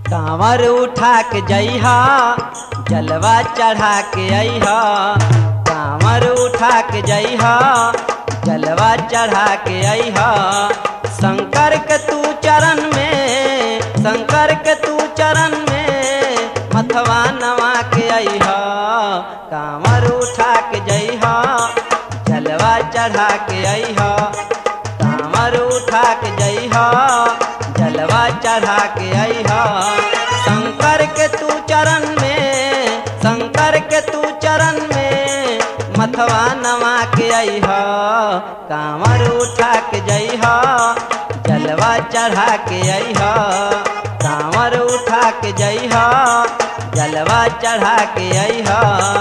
कांवर उठा के जइहा जलवा चढ़ा के अइहा कांवर उठा के जइहा जलवा चढ़ा के अइहा शंकर के तू चरण में शंकर के तू चरण में मथवा नवा के अइहा कांवर उठा के जइहा जलवा चढ़ा के अइहा कांवर उठा के जइहा जलवा चढ़ा के अइहा शंकर के तू चरण में शंकर के तू चरण में मथवा नवा के अइहा कांवर उठा के जइहा जलवा चढ़ा के अइहा कांवर उठा के जइहा जलवा चढ़ा के अइहा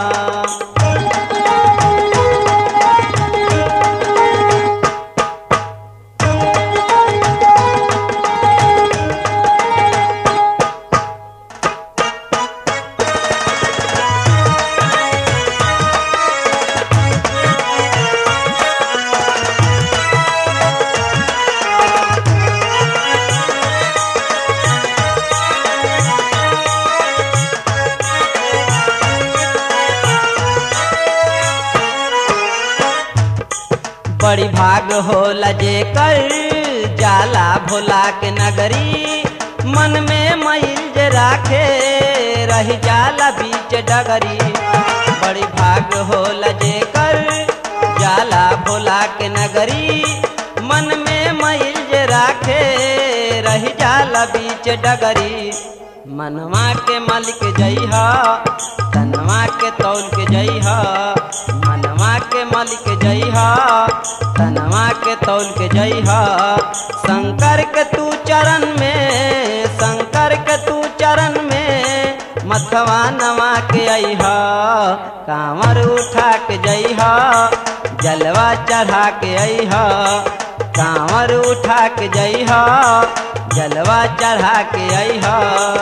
बड़ी भाग होला जे कर जाला भोला के नगरी मन में मैल जे राखे रही जाला बीच डगरी बड़ी भाग होला जे कर जाला भोला के नगरी मन में मैल जे राखे रही जाला बीच डगरी मनवा के मलिक जइहा तनवा के तौल के जइहा मनवा के मलिक जइहा तनवा के तौल के जइहा शंकर के तू चरण में शंकर के तू चरण में मथवा नवा के अइहा कांवर उठा के जइहा जलवा चढ़ा के अइहा कांवर उठा के जइहा जलवा चढ़ा के अइहा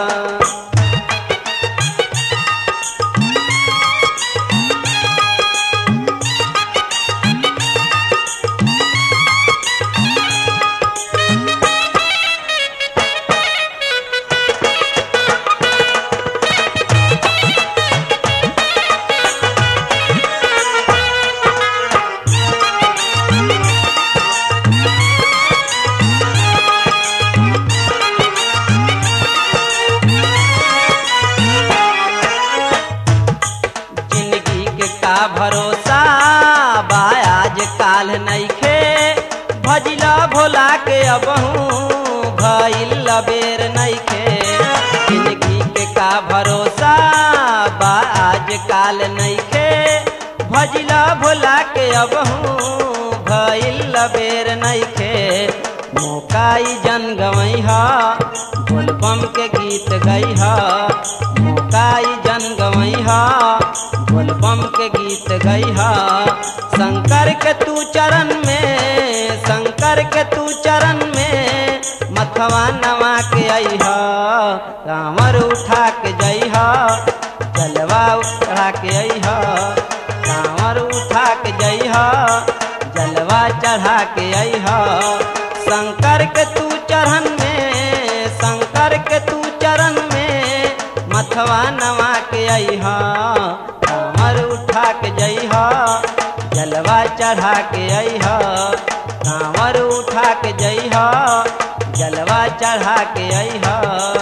जिंदगी के का भरोसा बा आज काल नइखे भजिला भोला के अबहू भइल बेर नइखे जिंदगी के का भरोसा बा आज काल नइखे भजिला भोला के अबहू भइल बेर नइखे मौकाई जन गवैहा बोलबम के गीत गैहा मौकाई जन गवैहा बोलबम के गीत गैहा शंकर के तू चरण में शंकर के तू चरण में मथवा नवा के अइहा कांवर उठा के जइहा जलवा उठा के अइहा कांवर उठा के जइहा जलवा चढ़ा के अइहा शंकर के तू चरण में शंकर के तू चरण में मथवा नवा के अइहा कांवर उठा के जइहा जलवा चढ़ा के अइहा कांवर उठा के जइहा जलवा चढ़ा के अइहा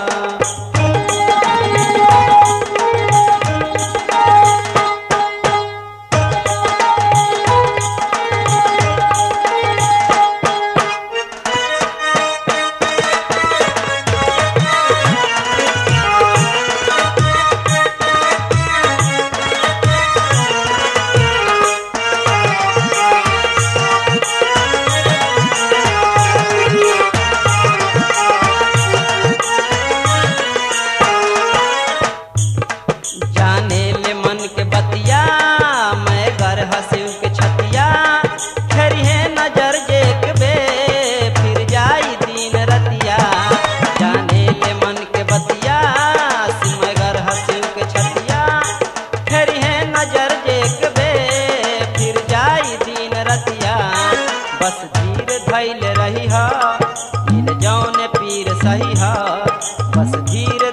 जाने ले मन के बतिया मैं घर हंसिव के छतिया खरी है नजर जेक बे फिर जाई दिन रतिया जाने ले मन के बतिया मैं घर हंसिव के छतिया खरी है नजर जेक बे फिर जाई दिन रतिया बस धीर धैल रही हा इन जौन पीर सही हा बस धीर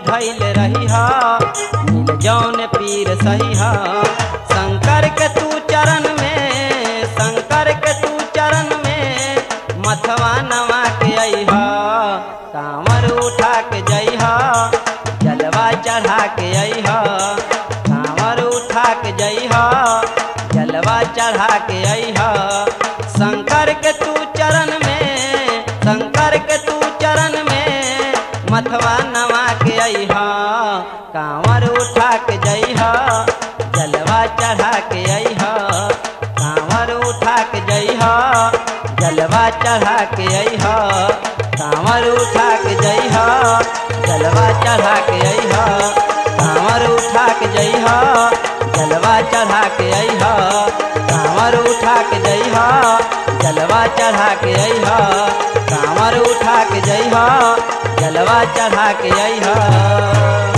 धैल रही हा मिल जौन पीर सही हा शंकर के तू चरण में शंकर के तू चरण में मथवा नवा के अइहा कांवर उठा के जइहा जलवा चढ़ा के अइहा कांवर उठा के जइहा जलवा चढ़ा के अइहा शंकर के तू चरण में शंकर के तू चरण में मथवा नवा के अइहा कांवर उठा के जइहा जलवा चढ़ा के अइहा कांवर उठा के जइहा जलवा चढ़ा के अइहा कांवर उठा के जइहा जलवा चढ़ा के अइहा कांवर उठा के जइहा जलवा चढ़ा के अइहा कांवर उठा के जइहा जलवा चढ़ा के अइहा कांवर उठा के जइहा जलवा चढ़ा के अइहा